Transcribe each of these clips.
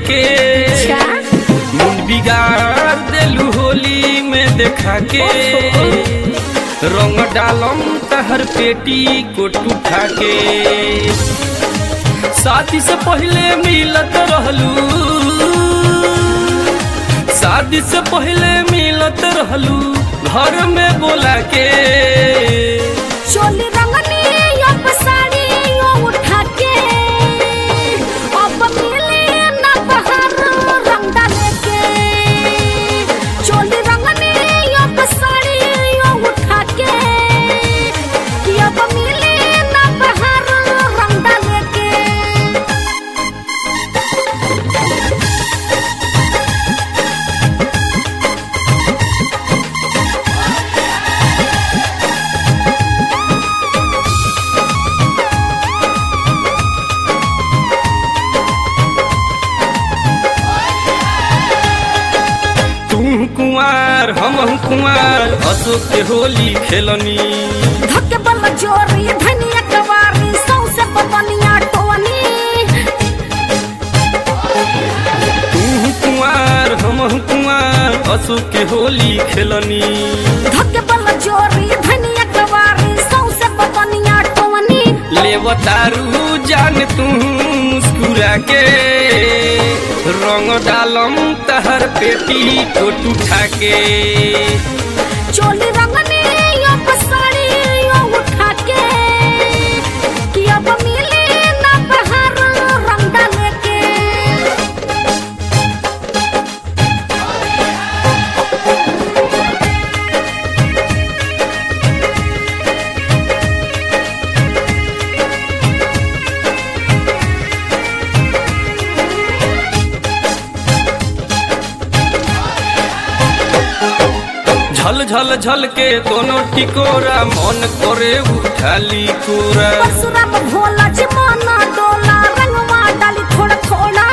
के क्या? मुंड बिगाड़ देलू होली में देखा के रंग डालम तहर पेटी कोट उठा के शादी से पहले मिलत रहलू शादी से पहले मिलत रहलू घर में बोला के चोली रंगनी अब साड़ी यो उठा के अब मिले ना बहार रंग डाले के चोली रंगनी अब साड़ी यो उठा के कि अब मिले ना बहार रंग डाले के तू कुंवार हम कुंवार अशोक के होली खेलनी धक्के बल जोरी धनिया कवारी सौसे पपनिया टोनी तू कुंवार हम कुंवार अशोक के होली खेलनी धक्के बल जोरी धनिया कवारी सौसे पपनिया टोनी लेवतारू जान तू मुस्कुरा के रंग डालम तहर पेटी कोट उठा के चोली रंगनी यो साड़ी यो उठा के कि अब मिले ना बहार रंग डाले के झल झल झल के दोनों टिकोरा मन करे उठाली कोरा परशुराम भोला जी माना डोला रंगवा डाली थोड़ा थोड़ा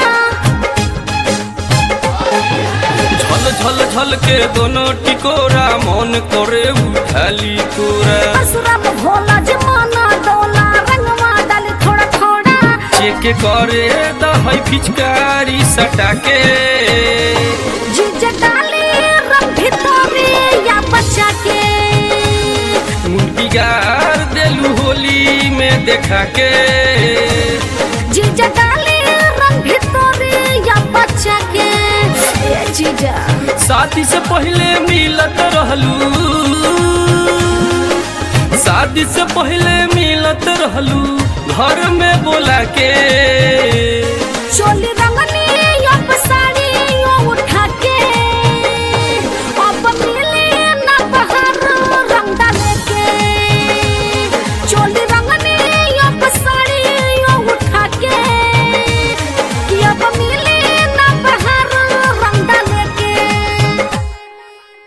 झल झल झल के दोनों टिकोरा मन करे उठाली कोरा परशुराम भोला जी माना डोला रंगवा डाली थोड़ा थोड़ा चेक करे दहई पिचकारी सटा के जीजे डाली रंग भितरी या बच्चा के मुंडी गार देलू होली में देखा के जीजा डाली रंग भितरी या बच्चा के ए जीजा शादी से पहले मिलत रहलू शादी से पहले मिलत रहलू घर में बोला के चोली